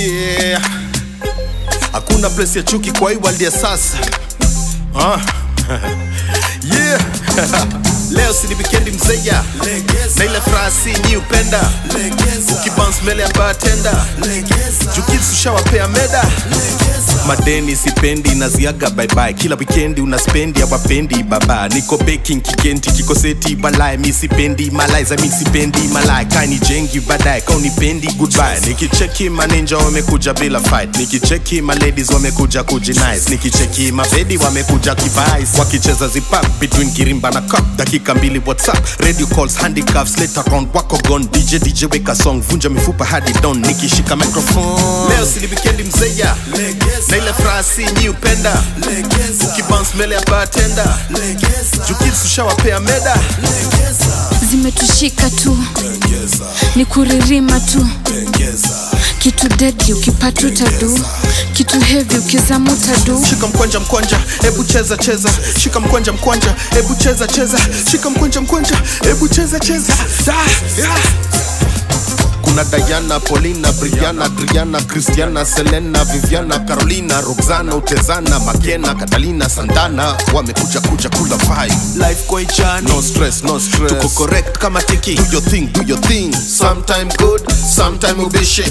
yeah. hakuna place ya chuki kwa hii world ya sasa ah. yeah. leo si ni wikendi mzeya na ile furaha si nyi upenda ukibounce mbele ya bartender jukizi ushawapea meda madeni sipendi naziaga baibai kila wikendi unaspendi awapendi baba niko baking kikenti kikoseti balai mi sipendi malai za mi sipendi malai kani jengi baadaye kaunipendi goodbye nikicheki maninja wamekuja bila fight nikicheki maladies wamekuja kujinice nikicheki mabedi wamekuja kivais wakicheza zipap between kirimba na cup dakika mbili whatsapp radio calls handicrafts later round wako gone dj dj weka song vunja mifupa hadi don nikishika microphone leo sili wikendi mzeya na ile furaha si nyi upenda ukibounce mbele ya bartender jukizi ushawapea meda zimetushika tu ni kuririma tu kitu deadly ukipata utadu kitu heavy ukizama utadu shika mkwanja mkwanja hebu cheza cheza shika mkwanja mkwanja hebu cheza cheza shika mkwanja mkwanja hebu cheza cheza da, yeah. kuna Diana, Paulina, Brianna, Adriana, Christiana, Selena, Viviana, Carolina, Roxana, Utezana, Makena, Catalina, Santana wamekuja kuja kula vibe. Life kwa ichani, no stress, no stress. Tuko correct kama tiki. Do your thing, do your thing. Sometime good, sometime ubishi.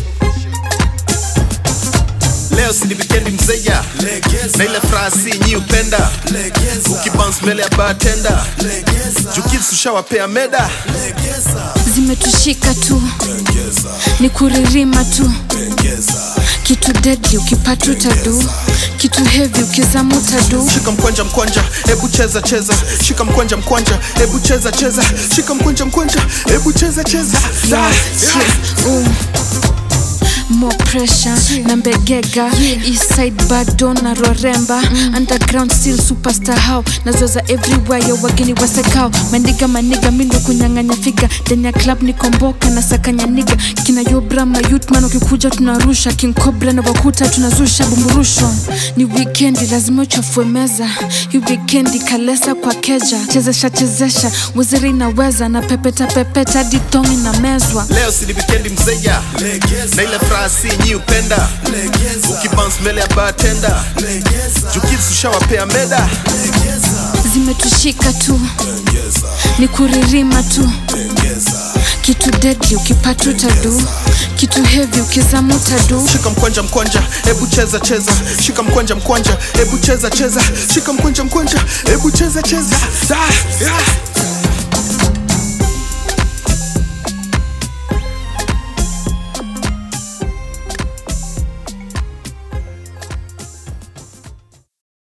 Leo si ni wikendi mzeya na ile furaha si nyi upenda ukibounce mbele ya bartender jukizi ushawapea meda zimetushika tu ni kuririma tu kitu deadly ukipata utadu kitu heavy ukizama utadu shika mkwanja mkwanja hebu cheza cheza shika mkwanja mkwanja hebu cheza cheza shika mkwanja mkwanja hebu cheza cheza Da, Yeah, yeah. yeah, ooh. more pressure na mbegega eastside bado na roremba underground still superstar how nazoza everywhere yo wageni wasekao mandiga maniga mindo kunyang'anya figa ndani ya club ni komboka na sakanya niga kina yobra mayutman ukikuja tunarusha king cobra na wakuta tunazusha bumburusho ni wikendi lazima uchafue meza hii wikendi kalesa kwa keja chezesha chezesha waziri inaweza na pepeta pepeta hadi tongi na mezwa leo si ni wikendi mzeya na ile furaha si nyi upenda ukibounce mbele ya bartender jukizi ushawapea meda zimetushika tu ni kuririma tu kitu deadly ukipata utadu kitu heavy ukizama utadu shika mkwanja mkwanja hebu cheza cheza shika mkwanja mkwanja hebu cheza cheza shika mkwanja mkwanja hebu cheza cheza Da, yeah.